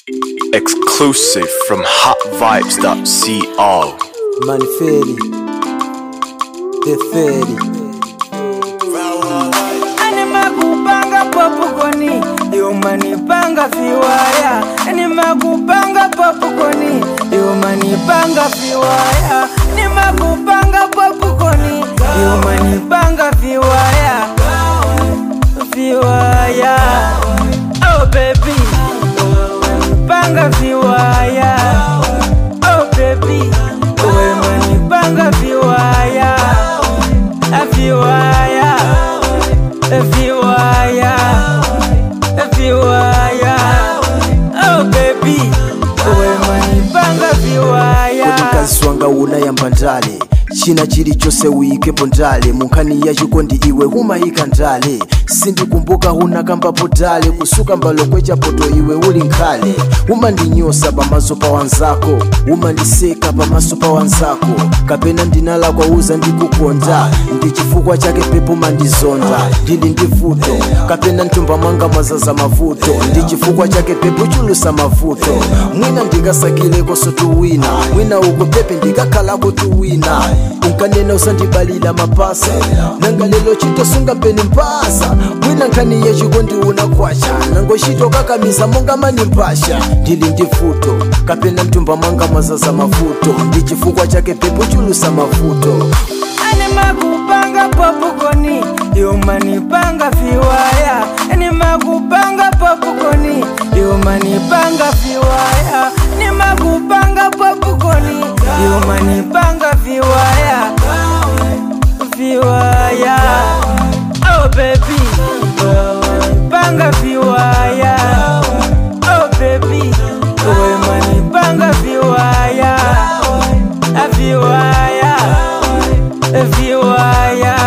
Exclusive from hotvibes.co. Maniferi, Deferi, animakupanga popukoni iumanipanga viwaya animakupanga popukoni iumanipanga viwaya nimakupanga popukoni iumanipanga viwaya viwaya oh baby panga viwaya oh baby wemanipanga viwaya viwaya viwaya viwaya oh baby wemanipanga viwaya kodi mkazi wanga unayamba ndale china chilichonse uyikepo ndale munkhani yachikondi iwe humayika ndale sindikumbuka hunakambapo dale kusuka mbalo kwechapoto iwe uli nkhale umandinyosa pamaso pa wanzako umandiseka pamaso pa wanzako kapena ndinalakwa uza ndikukonda ndi chifukwa chake pepo mandizonda ndili ndi vuto kapena mtumba mwanga mwazaza mavuto ndi chifukwa chake pepo chulusa mavuto mwina ndikasakileko tuwina mwina uko pepe ndikakhalako tuwina unkanena usandibalila mapasa nanga lelo chitosunga mpeni mpasa mwina nkhani yachikondi unakwasha nango chito kakamiza monga mani mpasha ndili ndi vuto kapena mtumba mwanga mwazaza mavuto ndi chifukwa chake pepo chulusa mavuto animakupanga popukoni iumanipanga viwaya animakupanga popukoni iumanipanga viwaya nimakupanga popukoni iumanipanga viwaya viwaya oh baby panga viwaya oh baby wemanipanga viwaya viwaya viwaya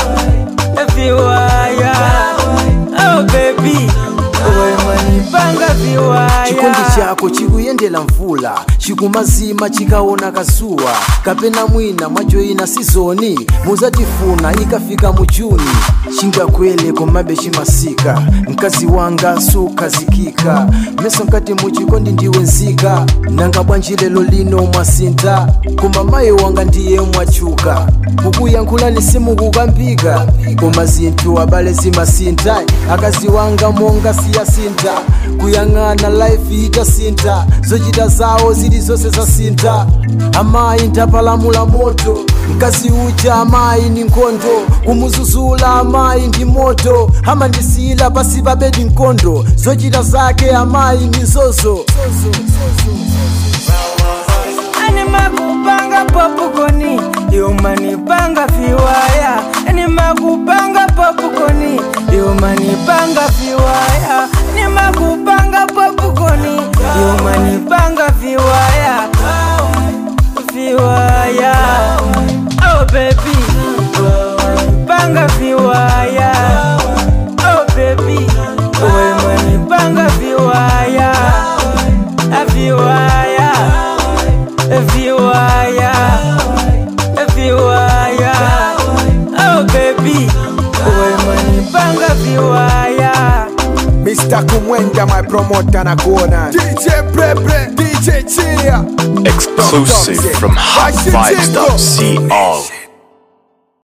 viwaya oh baby wemanipanga viwaya chikondi chako chikuyendela mvula chikumazima chikaona kazuwa kapena mwina mwajoyina sizoni muzatifuna ikafika mu juni chingakwele komabe chimasika mkazi wanga sukhazikika meso nkati muchikondi ndiwe nzika nanga bwanji lelo lino mwasinta koma mayi wanga ndiye mwachuka kukuyankhulani simukukambika koma zinthu abale zimasinta akazi wanga monga siyasinta kuyang'ana life itasinta zochita zawo zili zonse zasinta amayi ndapalamula moto mkazi uja amayi ni nkhondo kumuzuzula amayi ndi moto amandisiyila pasi pa bedi nkhondo zochita zake amayi ni zozo animakupanga popukoni iumanipanga viwaya animakupanga popukoni iumanipanga viwaya nimakupanga popukoni iumanipanga viwaya viwaya oh baby panga viwaya oh baby wemanipanga viwaya viwaya viwaya viwaya oh baby wemanipanga viwaya Mr. Kumwenda, my promoter na kuona DJ Prebre, DJ Chia Exclusive from hotvibes.co.